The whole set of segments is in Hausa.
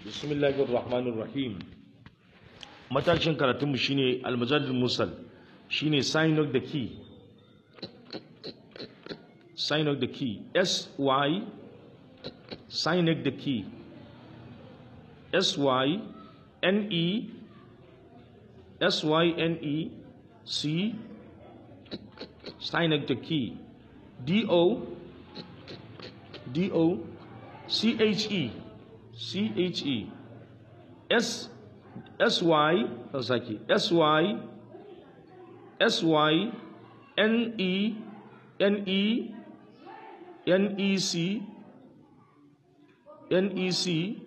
bismillahir rahmanir rahim matashin karatunmu shine al-majadul musal shine sign of the key sign of the key s y sign of the key s y n e s y n e c sign of the key d o d o c h e c h e s s y sake s y s y n e n e n e c n e c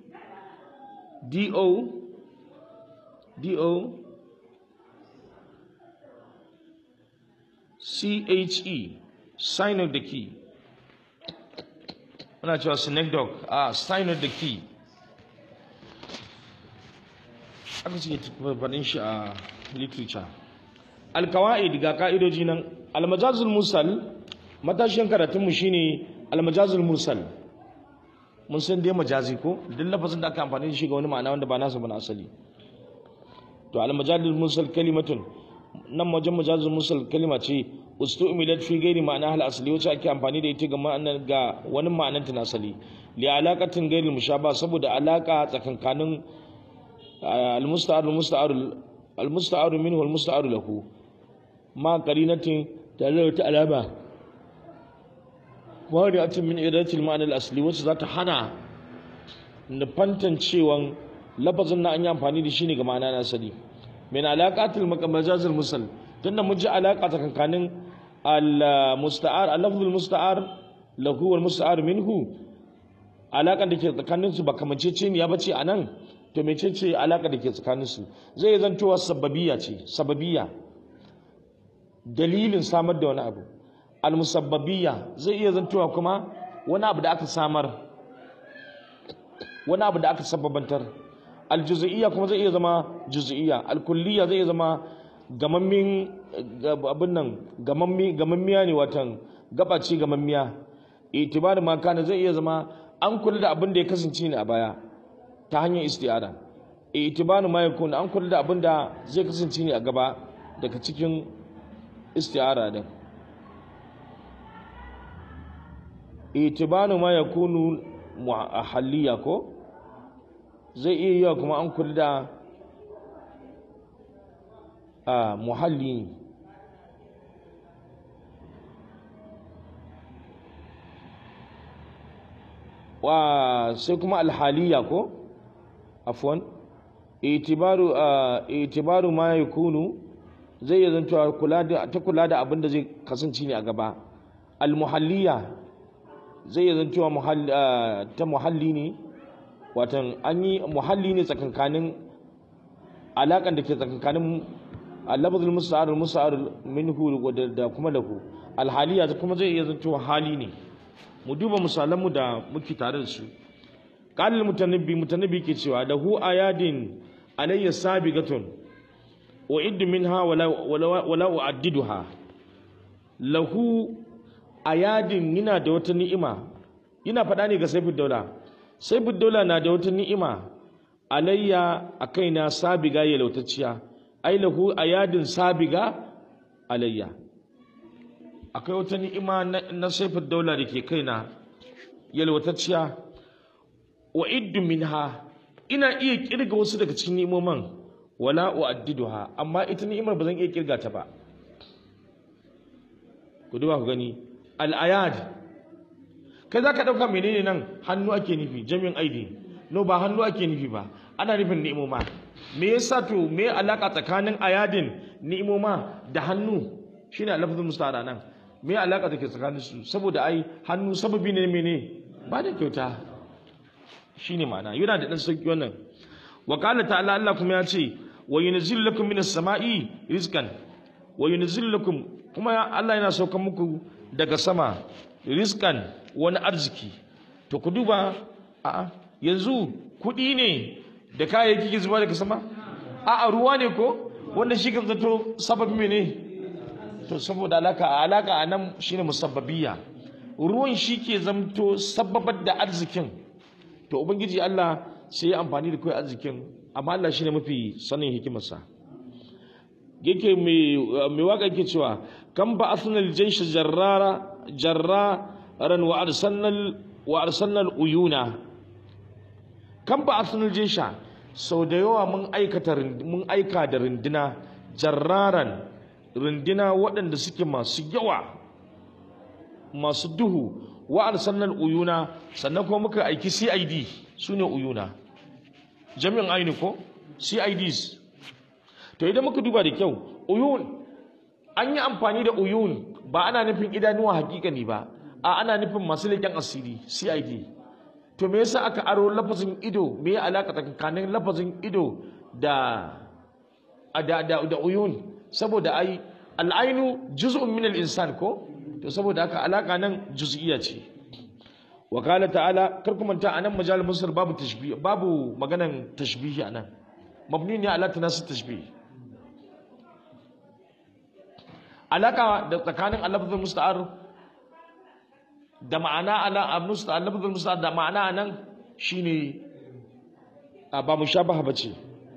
d o d o c h e sign of the key ana cewa synecdoche a sign of the key aka suke faɗin shi a literature alkawa'id ga ka'idoji nan almajazul musal matashin karatunmu shine almajazul musal mun san dai majazi ko duk lafazin da aka amfani da shi ga wani ma'ana wanda ba nasa ba na asali to almajazul musal kalimatun nan wajen majazul musal kalima ce ustu'milat fi ghairi ma'ana hal asali wacce ake amfani da ita ga ma'anar ga wani ma'anar ta na asali li alaqatin ghairi mushaba saboda alaka tsakankanin المستعار المستعار المستعار منه والمستعار له ما قرينة تدل علامة وارعة من إرادة المعنى الأصلي وش ذات حنا نبنتن شيوان لفظن أن ينفعني دي شيني كما أنا أسلي من علاقات المجاز المسل تنا مجا علاقة كان المستعار اللفظ المستعار له والمستعار منه علاقة دي كان su ba kamanceceniya bace anan to mecece alaka da ke tsakaninsu zai zantowa sababiya ce sababiya dalilin samar da wani abu almusabbabiya zai iya zantowa kuma wani abu da aka samar wani abu da aka sababantar aljuz'iyya kuma zai iya zama juz'iyya alkulliya zai iya zama gamammin abin nan gamammi gamammiya ne watan gabaci gamammiya itibar ma kana zai iya zama an kula da abin da ya kasance ne a baya ta hanyar isti'ara itibanu ma yakun an kula da abin da zai kasance ne a gaba daga cikin isti'ara din itibanu ma yakunu muhalliya ko zai iya yiwa kuma an kula da a muhalli wa sai kuma alhaliya ko afwan itibaru itibaru ma yakunu zai iya zanto kula da ta kula da abin da zai kasance ne a gaba almuhalliya zai iya zanto muhalli ta muhalli ne watan an yi muhalli ne tsakankanin alakan da ke tsakankanin al-lafzul musta'ar musta'ar minhu da kuma lahu alhaliya kuma zai iya zanto hali ne mu duba misalanmu da muke tare da su qalil mutanabbi mutanabbi ke cewa lahu ayadin alayya sabigatun wa iddu minha wala wala uaddiduha lahu ayadin yana da wata ni'ima ina faɗa ne ga saifud daula saifud daula na da wata ni'ima alayya a kaina sabiga ya lautacciya ai lahu ayadin sabiga alayya akwai wata ni'ima na saifin daula da ke kaina yalwatacciya wa iddu minha ina iya kirga wasu daga cikin ni'imomin wala uaddiduha amma ita ni'imar ba zan iya kirga ta ba ku duba ku gani al-ayad kai zaka dauka menene nan hannu ake nufi jami'in aidi no ba hannu ake nufi ba ana nufin ni'imoma me yasa to me alaka tsakanin ayadin ni'imoma da hannu shine lafzul musta'ara nan me alaka take tsakanin su saboda ai hannu sababi ne mene ba da kyauta shine ma'ana yana da dan sauki wannan wa qala ta'ala Allah kuma ya ce wa yunzilu lakum minas sama'i rizqan wa yunzilu lakum kuma Allah yana saukan muku daga sama rizqan wani arziki to ku duba a yanzu kuɗi ne da kayayyaki ke zuba daga sama a ruwa ne ko wanda shi kan zato sababi mene to saboda alaka alaka a nan shine musabbabiya ruwan shi ke zamto sababar da arzikin to ubangiji Allah sai ya amfani da kai arzikin amma Allah shine mafi sanin hikimarsa yake mai mai waka yake cewa kan ba asnal jaysh jarrara jarraran wa arsalnal wa arsalnal uyuna kan ba asnal jaysha sau da yawa mun aikata mun aika da rindina jarraran rindina waɗanda suke masu yawa masu duhu wa arsalnal uyuna sannan kuma muka aiki CID sune uyuna jami'in aini ko CIDs to idan muka duba da kyau uyun an yi amfani da uyun ba ana nufin idanuwa hakikani ba a ana nufin masu leƙen asiri CID to me yasa aka aro lafazin ido me ya alaka tsakanin lafazin ido da da da, da uyun saboda ai al'ainu juz'un min al-insan ko to saboda haka alaka nan juz'iyya ce wa qala ta'ala kar ku manta anan majal musar babu tashbih babu maganan tashbihi anan mabni ne ala tanasub tashbih alaka da tsakanin al-lafzul musta'ar da ma'ana ala al-musta'ar lafzul musta'ar da ma'ana anan shine ba mushabaha bace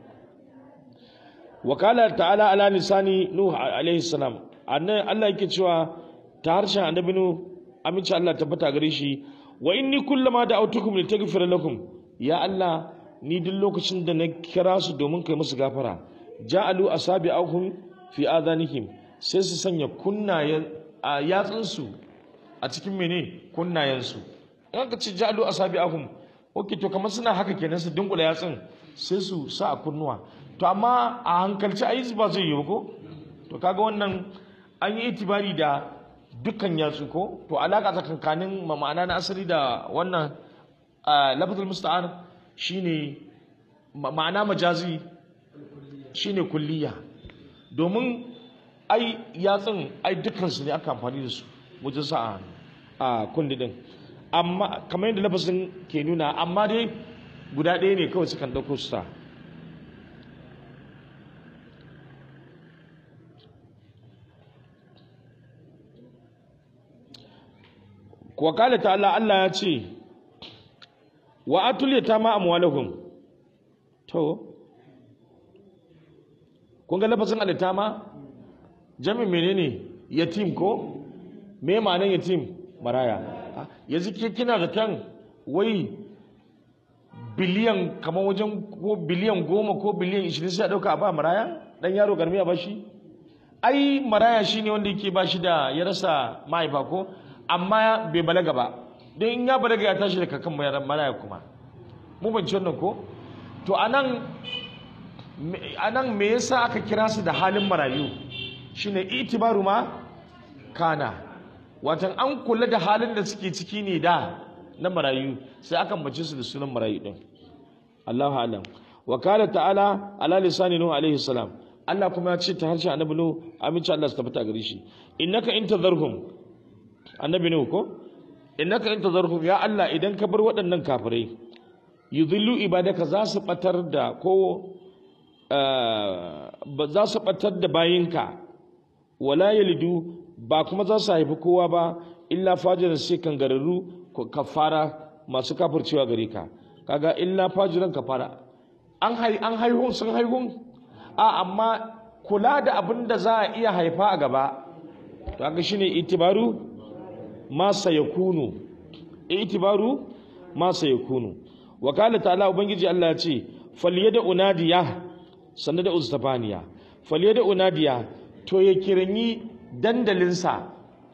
wa qala ta'ala ala lisani nuh alayhi salam annan Allah yake cewa ta harshen annabi nu aminci Allah tabbata gare shi wa inni kullama da'awtukum litaghfira lakum ya Allah ni duk lokacin da na kira su domin kai musu gafara ja'alu asabi'ahum fi adanihim sai su sanya kunnayen a yatsun su a cikin mene kunnayen su in aka ce ja'alu asabi'ahum okay to kamar suna haka kenan su dunkula yatsun sai su sa a kunnuwa to amma a hankalci ai ba zai yi ba ko to kaga wannan an yi itibari da dukkan yatsu ko to alaka tsakankanin ma'ana na asali da wannan lafazul musta'ar shine ma'ana majazi shine kulliya domin ai yatsun ai dukkan su ne aka amfani da su wajen sa a kundi din amma kamar yadda lafazin ke nuna amma dai guda ɗaya ne kawai sukan ɗauko su sa wakala ta'ala Allah ya ce wa atul yatama amwalahum to kun ga lafazin alitama jami menene yatim ko me ma'anar yatim maraya yanzu ke kina da kan wai biliyan kamar wajen ko biliyan goma ko biliyan ishirin sai a ɗauka a ba maraya ɗan yaro garmi a bashi ai maraya shine wanda yake bashi da ya rasa mahaifa ko amma bai balaga ba don in ya balaga ya tashi daga kan maraya kuma mu ban wannan ko to anan anan me yasa aka kira su da halin marayu shine itibaru ma kana watan an kula da halin da suke ciki ne da na marayu sai aka mace su da sunan marayu din Allahu alam wa qala ta'ala ala lisani nuh alaihi salam Allah kuma ya ce ta harshen annabi nuh aminci Allah su tabbata gare shi innaka in tadharhum annabi nuh ko innaka in tadharhum ya Allah idan ka bar waɗannan kafirai yudhillu ibadaka za su batar da ko ba za su batar da bayinka wala yalidu ba kuma za su haifi kowa ba illa fajiran sai kangararru kafara masu kafircewa gare ka kaga illa fajiran kafara an hai an haihun sun haihun a amma kula da abin da za a iya haifa a gaba to kaga shine itibaru ma sayakunu itibaru ma sayakunu wa qala ta'ala ubangiji Allah ya ce falyada unadiya sannan da ustafaniya falyada unadiya to ya kiranyi dandalinsa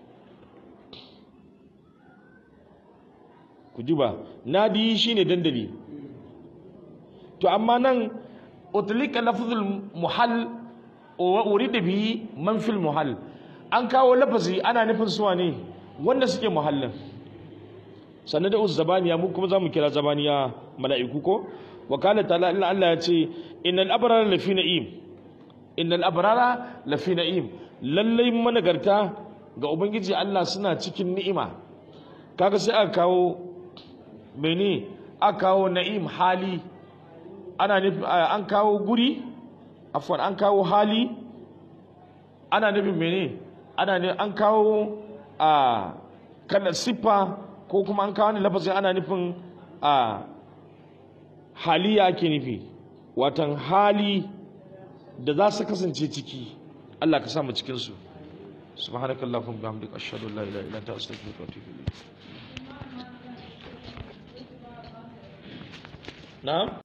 ku ji ba nadi shine dandali to amma nan utlika lafzul muhall wa urida bihi man fil muhall an kawo lafazi ana nufin suwa ne wanda suke muhallin sannan da uzu zabaniya mu kuma zamu kira zabaniya mala'iku ko wa kana ta'ala Allah ya ce innal abrara lafi na'im innal abrara lafi na'im lallai managarta ga ubangiji Allah suna cikin ni'ima kaga sai aka kawo mene aka kawo na'im hali ana nufi an kawo guri afwan an kawo hali ana nufin mene ana ne an kawo a kana siffa ko kuma an kawo ne lafazin ana nufin a haliya ake nufi watan hali da za su kasance ciki Allah ka samu cikin su subhanakallahumma bihamdika ashhadu an la ilaha illa anta astaghfiruka wa atubu ilayk na'am